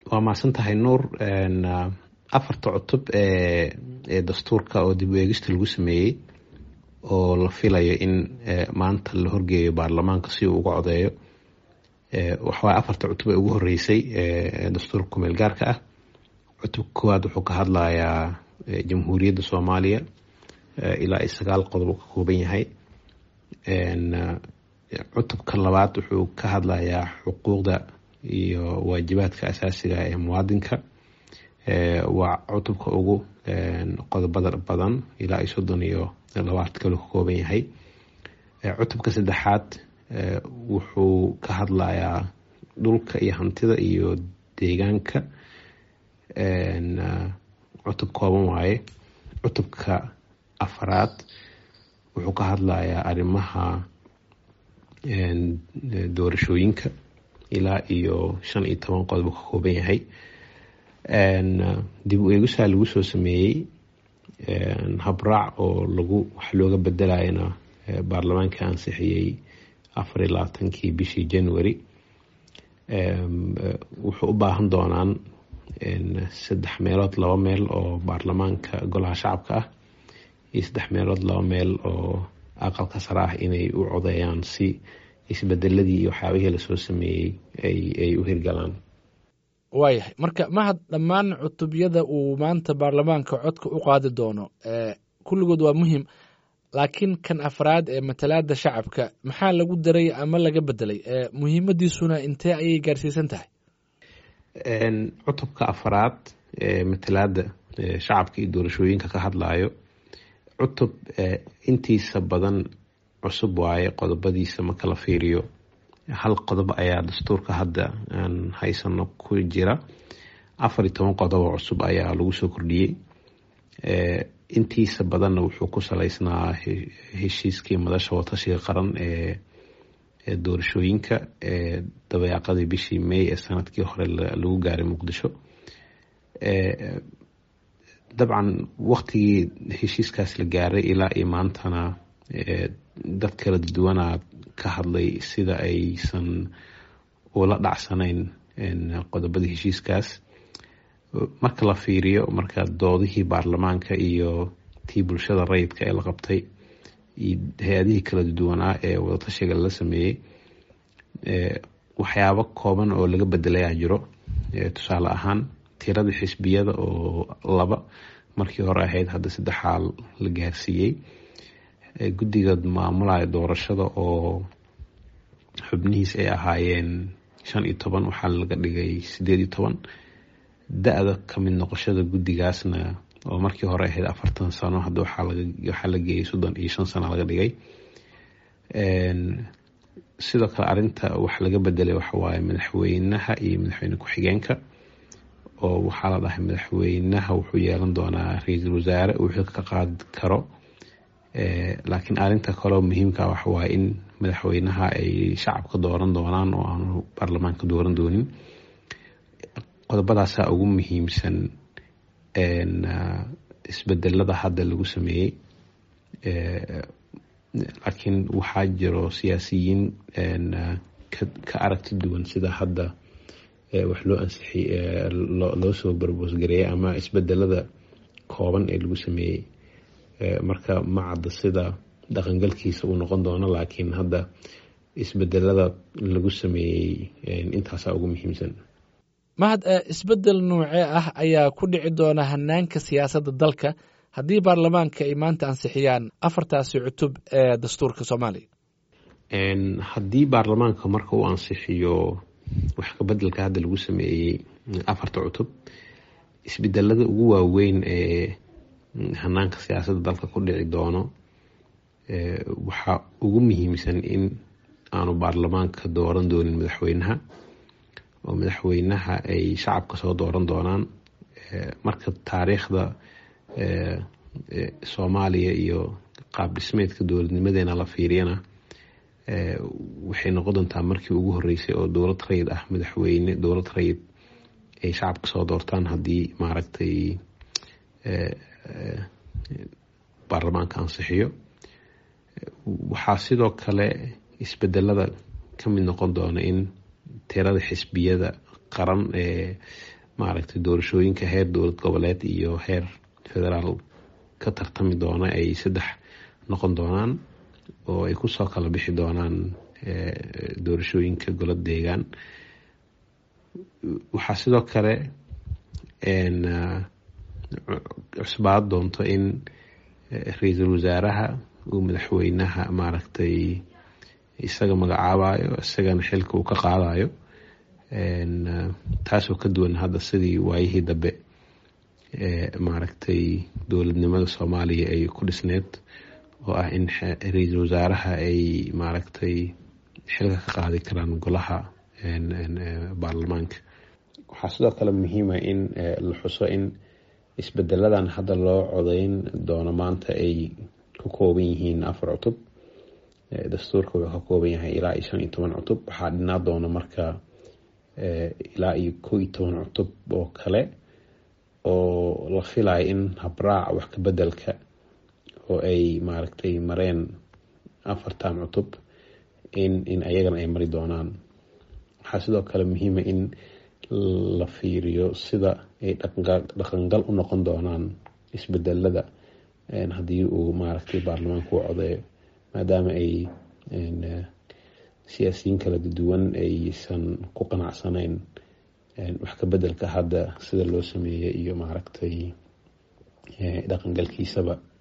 waa mahadsan tahay nuur afarta cutub ee ee dastuurka oo dib u eegista lagu sameeyey oo la filayo in maanta la horgeeyo baarlamaanka si uu uga codeeyo waxawaay afarta cutub ee ugu horeysay ee dastuurka kumeel gaarka ah cutubka koowaad wuxuu ka hadlayaa jamhuuriyadda soomaaliya ilaa iyo sagaal qodob ka kooban yahay cutubka labaad wuxuu ka hadlayaa xuquuqda iyo waajibaadka asaasiga ee muwaadinka waa cutubka ugu qodobada badan ilaa iyo soddon iyo labaatan kale ka kooban yahay cutubka saddexaad wuxuu ka hadlayaa dhulka iyo hantida iyo deegaanka cutub kooban waaye cutubka afaraad wuxuu ka hadlayaa arrimaha doorashooyinka ilaa iyo shan iyo toban qodob ka kooban yahay dib u eegisaa lagu soo sameeyey habraac oo lagu wax looga bedelayana baarlamaanka ansixiyey afar iyo labaatankii bishii january wuxuu u baahan doonaan saddex meelood laba meel oo baarlamaanka golaha shacabka ah iyo saddex meelood laba meel oo aqalka sare ah inay u codeeyaan si isbedeladii iyo waxyaabihii lasoo sameeyey ay u hirgalaan waayahay marka mahad dhammaan cutubyada uu maanta baarlamaanka codka u qaadi doono kulligood waa muhim laakiin kan afraad ee matalaada shacabka maxaa lagu daray ama laga bedelay muhiimadiisuna intee ayay gaarsiisan tahay cutubka afraad ee matalaada shacabka iyo doorashooyinka ka hadlayo cutub intiisa badan cusub waaye qodobadiisa marka la fiiriyo hal qodob ayaa dastuurka hadda aan haysano ku jira afar iyo toban qodobo cusub ayaa lagu soo kordhiyey intiisa badanna wuxuu ku saleysnaa heshiiskii madasha watashiga qaran ee doorashooyinka ee dabeeqadii bishii may ee sanadkii hore lagu gaaray muqdisho dabcan waktigii heshiiskaas la gaaray ilaa iyo maantana dad kala duwanaa ka hadlay sida aysan ula dhacsanayn qodobadii heshiiskaas marka la fiiriyo marka doodihii baarlamaanka iyo tii bulshada rayidka ee la qabtay iyo hay-adihii kala duwanaa ee wadatashiga la sameeyey waxyaabo kooban oo laga bedelayaa jiro tusaale ahaan tirada xisbiyada oo laba markii hore ahayd hadda saddexaa la gaarsiiyey guddiga maamulaya doorashada oo xubnihiis ay ahaayeen shan iyo toban waxaa laga dhigay sideed iyo toban da-da kamid noqoshada guddigaasna oo markii hore ahayd afartan sano hadda waxaa la geeyay soddon iyo shan sano laga dhigay sidoo kale arinta wax laga bedelay waxawaaye madaxweynaha iyo madaxweyne ku-xigeenka oo waxaa la dhahay madaxweynaha wuxuu yeelan doonaa ra-iisul wasaare uu xilka ka qaadi karo laakiin arinta kaleo muhiimka waxawaaye in madaxweynaha ay shacabka dooran doonaan oo aanu baarlamaanka dooran doonin qodobadaasa ugu muhiimsan isbedelada hadda lagu sameeyey laakiin waxaa jiro siyaasiyiin ka aragti duwan sida hadda wax loo ansixi loo soo barboosgareeyay ama isbedelada kooban ee lagu sameeyey marka ma cadda sida dhaqangalkiisa uu noqon doono laakiin hadda isbedelada lagu sameeyey intaasaa ugu muhiimsan mahad isbedel noocee ah ayaa ku dhici doona hanaanka siyaasadda dalka haddii baarlamaanka ay maanta ansixiyaan afartaasi cutub ee dastuurka soomaaliya haddii baarlamaanka marka uu ansixiyo wax kabedelka hadda lagu sameeyey afarta cutub isbedelada ugu waaweyn ee hanaanka siyaasadda dalka ku dhici doono waxaa ugu muhiimsan in aanu baarlamaanka dooran doonin madaxweynaha oo madaxweynaha ay shacabka soo dooran doonaan marka taariikhda soomaaliya iyo qaab dhismeedka dowladnimadeena la fiiriyana waxay noqon doontaa markii ugu horeysay oo dowlad rayid ah madaxweyne dowlad rayid ay shacabka soo doortaan haddii maaragtay baarlamaanka ansixiyo waxaa sidoo kale isbedelada ka mid noqon doona in tirada xisbiyada qaran ee maaragtay doorashooyinka heer dowlad goboleed iyo heer federaal ka tartami doona ay saddex noqon doonaan oo ay kusoo kala bixi doonaan doorashooyinka golo deegaan waxaa sidoo kale cusbaad doonto in ra-iisul wasaaraha uu madaxweynaha maaragtay isaga magacaabayo isagana xilka uu ka qaadayo taasoo ka duwan hadda sidii waayihii dambe maaragtay dowladnimada soomaaliya ay ku dhisneyd oo ah in ra-iisul wasaaraha ay maaragtay xilka ka qaadi karaan golaha baarlamaanka waxaa sidoo kale muhiima in la xuso in isbedeladan hadda loo codeyn doono maanta ay ku kooban yihiin afar cutub dastuurka wuxuu ka kooban yahay ilaa iyo shan iyo toban cutub waxaa dhinaa doona marka ilaa iyo kow iyo toban cutub oo kale oo la filayo in habraac wax ka bedelka oo ay maaragtay mareen afartan cutub in in ayagana ay mari doonaan waxaa sidoo kale muhiima in la fiiriyo sida ay dhaqangal u noqon doonaan isbedelada haddii uu maaragtay baarlamaanka u codeeyo maadaama ay siyaasiyiin kala duwan aysan ku qanacsanayn wax ka bedelka hadda sida loo sameeyey iyo maaragtay dhaqangalkiisaba